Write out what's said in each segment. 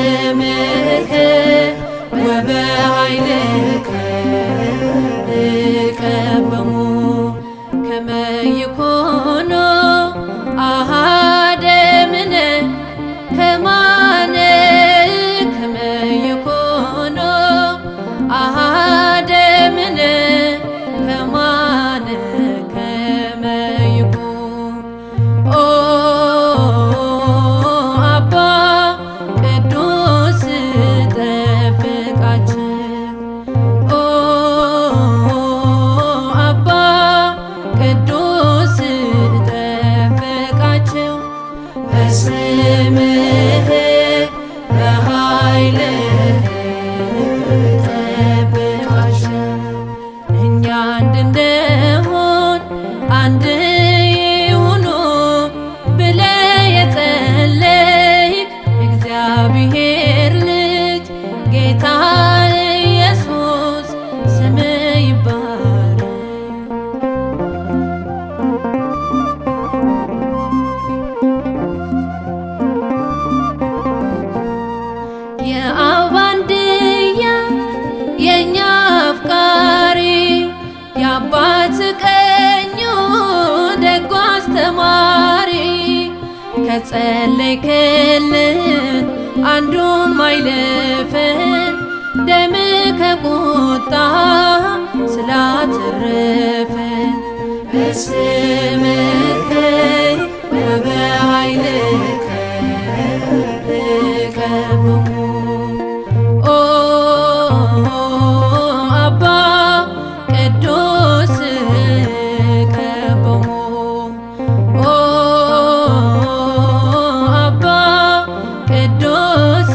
በስምከ ወበኃይልከ እቀበሙ ከመ ይኩኑ አሐደ እምነ ከማነ ከመ ይኩኑ አሐደ እምነ ከማነ ከመ ይኩኑ ኦ አባ ቅዱስ ጠብቃችን ኦ አባ ቅዱስ ጠብቃቸው በስምህ በኃይልህ ጠብቃቸው እኛ እንድንሆን አንድ ይሁኑ ብለህ የጸለይክ እግዚአብሔር ልጅ ጌታ ኢየሱስ ስምህ ይባረክ። የአብ አንድያ የእኛ አፍቃሪ የአባት ቀኙ ደጎ አስተማሪ ከጸለይክልን አንዱም አይለፈን ደም ከቁጣ ስላተረፈን በስምከ ወበኃይልከ እቀብሙ ኦ አባ ቅዱስ እቀብሙ ኦ አባ ቅዱስ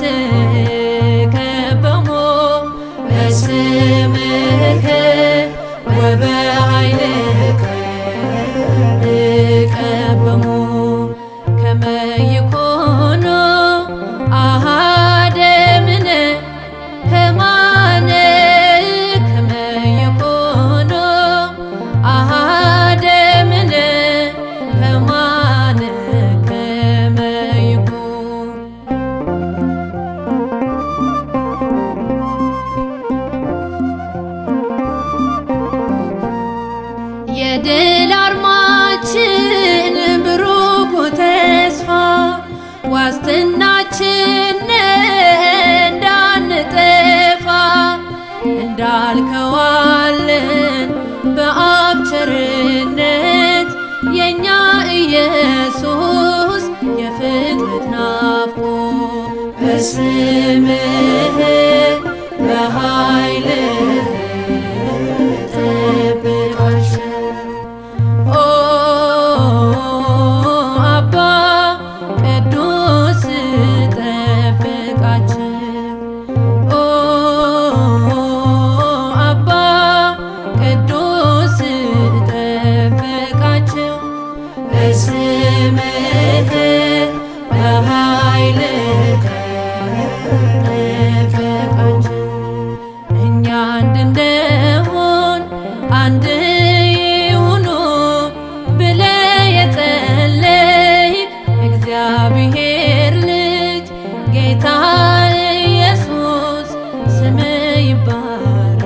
እቀብሙ በስምከ ወበኃይልከ እቀብሙ ከመ ይኩኑ አሐደ እምነ ከማነ ከመ ይኩኑ አሐደ እምነ ከማነ ከመ ይኩኑ የድል አርማችን ብሩክ ተስፋ ዋስትናችን እንዳንጠፋ እንዳልከዋለን በአብ ቸርነት የእኛ ኢየሱስ የፍጥረት ናፍቆ በስምህ በኃይልህ ጠብቃቸው ኦ አባ ቅዱስ ጠብቃቸው ኦ አባ ቅዱስ ጠብቃቸው በስምህ በኃይልህ ጠብቃቸው እኛ እንድንሆን አንድ ይሁኑ ብለህ የጸለይክ እግዚአብሔር ልጅ ጌታ ኢየሱስ ስምህ ይባረክ።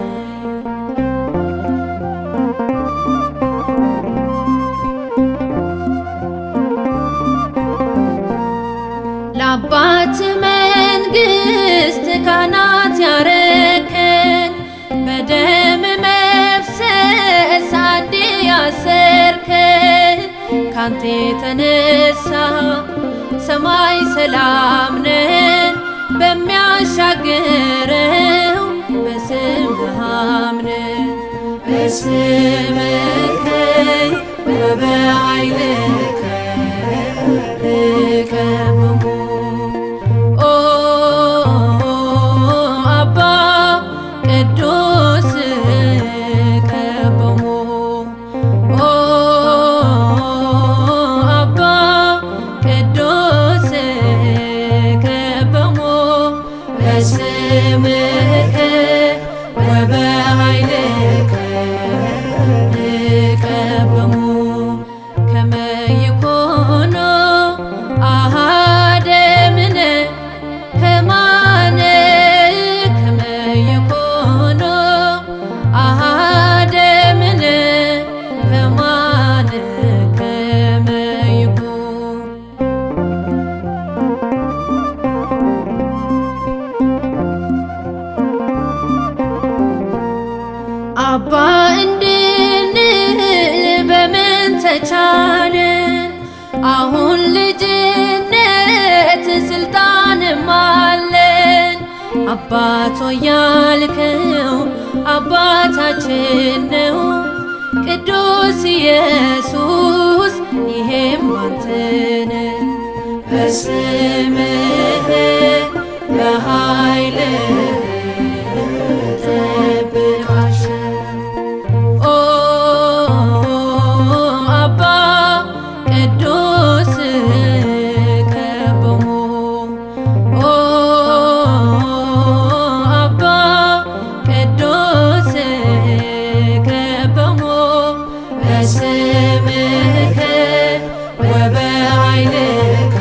ለአባት መንግሥት ካህናት ያረከን በደም መፍሰስ አንዴ ያሰርከን ካንተ የተነሳ ሰማይ ሰላም ነን በሚያሻግረው በስምህ አምነን በስምከ ወበኃይልከ እቀብሙ ኦ አባ ቅዱስ እቀብሙ ኦ አባ ቅዱስ እቀብሙ በስምከ ወበኃይልከ እቀብሙ ከመ ይኩኑ አሐደ እምነ ከማ አባ እንድንል በምን ተቻለን? አሁን ልጅነት ስልጣንም አለን። አባቶ ያልከው አባታችን ነው ቅዱስ ኢየሱስ ይሄም አንተነ በስምህ በኃይልህ ጠብቃቸው ኦ አባ ቅዱስ ከበሙ ኦ አባ ቅዱስ ከበሙ በስምከ ወበኃይልከ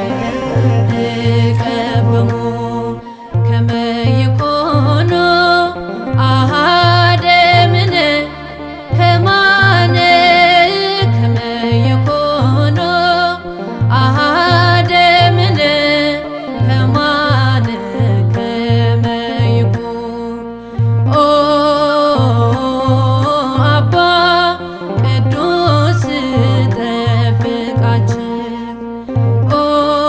እቀበሙ ከመ ይኮኑ አሐደ እምነ ከማነ ከመ ይኮኑ አሐደ እምነ ከማነ ከመ ይኩን ኦ አባ ቅዱስ ጠብቃቸው ኦ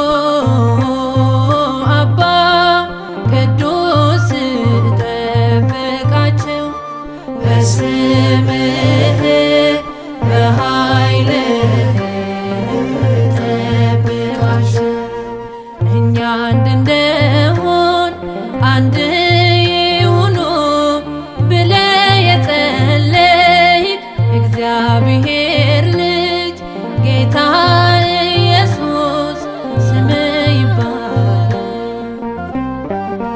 አባ ቅዱስ ጠብቃቸው በስምህ በኃይልህ ጠብቃቸው እኛ አንድ እንደሆን አንድ ይሁኑ ብለህ የጸለይክ እግዚአብሔር ልጅ ጌታ ኢየሱስ ስምህ ይባረክ።